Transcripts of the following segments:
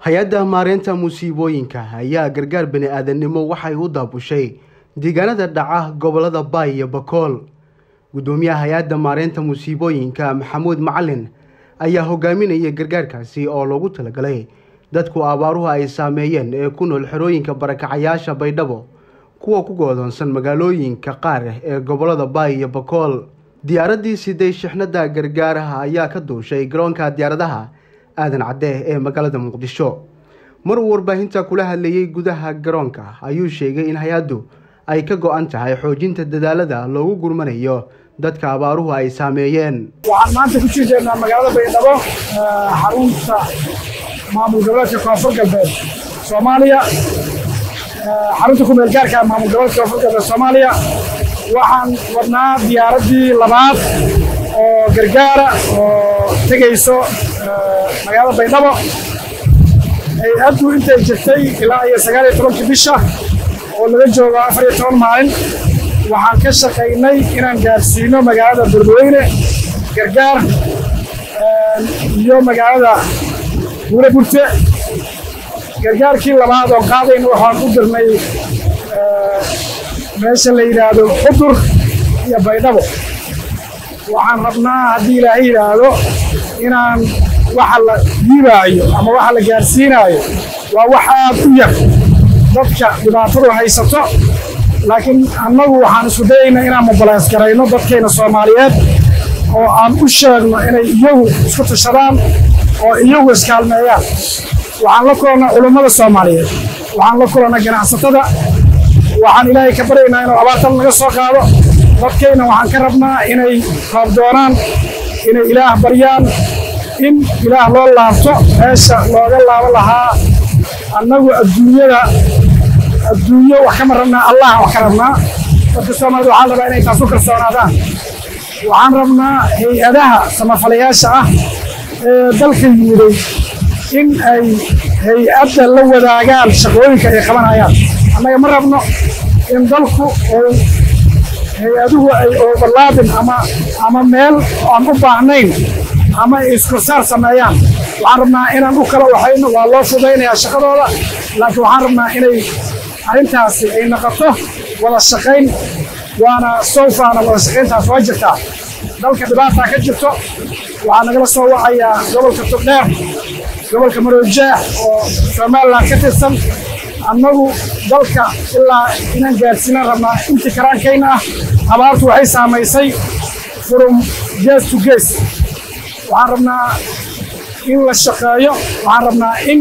hay-adda maareynta musiibooyinka ayaa gargaar bani aadamnimo waxay u daabushay deegaanada dhaca gobolada baay iyo bakool guddoomiyaha hay-adda maareynta musiibooyinka maxamuud macalin ayaa hogaaminaya gargaarkaasi oo loogu talagalay dadku abaaruhu ay saameeyeen ee ku nool xerooyinka barakacayaasha baydhabo kuwa ku goodoonsan magaalooyinka qaar ee gobolada baay iyo bakool diyaaraddii siday shixnada gargaaraha ayaa ka duushay garoonka diyaaradaha aadan cadde ee magaalada muqdisho mar uu warbaahinta kula hadlayay gudaha garoonka ayuu sheegay in hay-addu ay ka go-an tahay xoojinta dadaalada loogu gurmanayo dadka abaaruhu ay saameeyeen waxaan maanta ku sii jeednaa magaalada baydhabo xarunta maamul goboleedka koonfur galbeed soomaaliya xarunta kumeel gaarka maamul goboleedka koonfur galbeed soomaaliya waxaan wadnaa diyaaraddii labaad oo gargaara oo tegayso magaalada baydhabo hay-addu intay jirtay ilaa iyo sagaal iyo tobankii bisha oo laga joogo afar iyo toban maalin waxaan ka shaqaynay inaan gaarsiino magaalada beledweyne gargaar iyo magaalada buure burte gargaarkii labaad oo qaadayna waxaan u dirnay meesha la yidhaahdo xudur iyo baydhabo waxaan rabnaa haddii ilaahay yidhaahdo inaan waxa la diibaayo ama waxa la gaarsiinaayo waa wax aad u yar dadka dhibaatadu haysato laakiin annagu waxaan isku dayaynaa inaan mubalaas garayno dadkayna soomaaliyeed oo aan u sheegno inay iyagu isku tashadaan oo iyagu iskaalmeeyaan waxaan la kulannaa culummada soomaaliyeed waxaan la kulannaa ganacsatada waxaan ilaahay ka baryaynaa inuu abaartan naga soo qaado dadkayna waxaan ka rabnaa inay roob doonaan inay ilaah baryaan in ilaah loo laabto meesha looga laabo lahaa annagu adduunyada adduunyo wax kama rabnaa allah wax ka rabnaa dadka soomaalida waxaan rabaa inay taas u kalsoonaadaan waxaan rabnaa hay-adaha samafalayaasha ah ee dalka yimiday in ay hay-adda la wadaagaan shaqooyinka ay qabanayaan annaga ma rabno in dalku uu hay-aduhu ay overlaabin ama ama meel aan u baahnayn ama ay iskorsaar sameeyaan waxaan rabnaa inaan u kala waxayno waa loo fudaynayaa shaqadooda laakiin waxaan rabnaa inay arrintaasi ay noqoto wada shaqayn waana sowfaana wada shaqayntaas waa jirtaa dalka dhibaataa ka jirto waxaa nagala soo wacayaa gobolka togdheer gobolka maroojeex oo somalilan ka tirsan annagu dalka ilaa inaan gaarsiinaan rabnaa intii karaankayna ah abaartu waxay saamaysay from gees to gees waxaan rabnaa in la shaqeeyo waxaan rabnaa in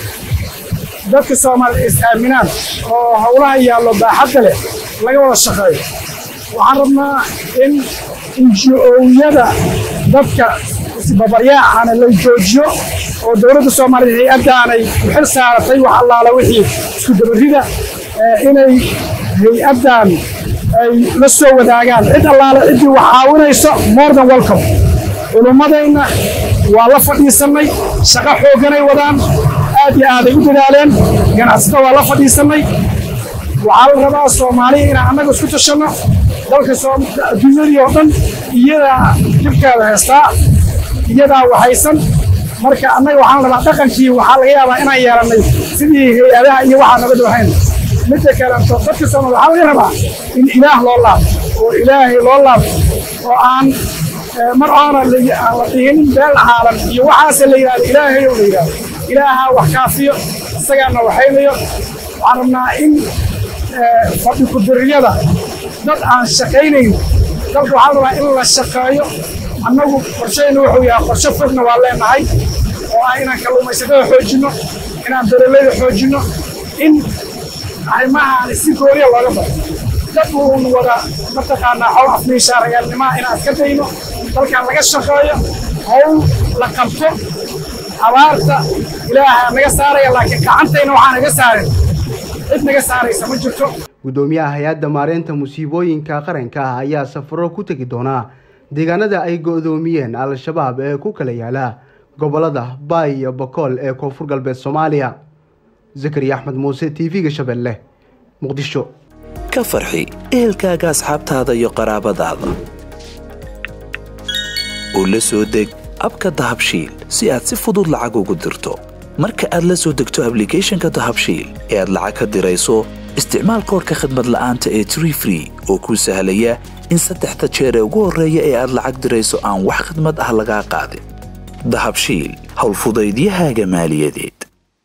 dadka soomaalida is aaminaan oo howlaha yaallo baaxadda leh laga wada shaqeeyo waxaan rabnaa in inji-owyada dadka isbabaryaacana la joojiyo oo dowladda soomaaliya hay-addaanay u xil saaratay wax allaala wixii isku dabarrida inay hay-addan ay la soo wadaagaan cid allaale ciddii wax caawinayso more than welcome culummadayna waa la fadhiisannay shaqo xoogganay wadaan aad iyo aaday u dadaaleen ganacsato waa la fadhiisannay waxaa la rabaa soomaaliya inaan annaga isku tashanno dalka adduunyadii oo dhan iyadaa dhibkeeda haystaa iyadaa waxaysan marka annaga waxaan rabaa dhaqankii waxaa laga yaabaa inaan yeelannay sidii hay-adaha iyo waxaa naga doohayn midda kaleeto dadka soomaaliya waxaa laga rabaa in ilaah loo laabto oo ilaahay loo laabto oo aan mar oona aan la dhihinin beel caalan iyo waxaase la yidhahdo ilaahay oo la yidhahdo ilaaha wax kaafiyo isagaana waxaynayo waxaan rabnaa in fadhi kudiriyada dad aan shaqaynayn dalka waxaa rabaa in la shaqeeyo annagu qorshayna wuxuu yahay qorshe fogna waa leenahay oo ah inaan kalluumaysatada xoojinno inaan beeralayda xoojinno in arrimahaan si gooriya looga baro dad uun wada mataqaanaa xowl afmiishaarayaalnimaha inaan iska dayno dalkan laga shaqeeyo howl la qabto abaarta ilaaha naga saaraya laakiin gacantayna waxaa naga saarin cid naga saaraysa ma jirto guddoomiyaha hay-adda maareynta musiibooyinka qaranka ah ayaa safaro ku tegi doonaa deegaanada ay go-doomiyeen al-shabaab ee ku kala yaala gobolada baay iyo bakool ee koonfur galbeed soomaaliya zakariya axmed muuse t v-ga shabeelle muqdisho ka farxi ehelkaaga asxaabtaada iyo qaraabadaada u la soo deg abka dahabshiil si aad si fudud lacag ugu dirto marka aad la soo degto ablicathonka dahabshiil ee aad lacag ka dirayso isticmaal koorka khadmad la'aanta ee tree free oo kuu sahlaya in saddexda jeer ee ugu horreeya ee aad lacag dirayso aan wax khadmad ah lagaa qaadin dahabshiil howlfudaydiyahaaga maaliyadeed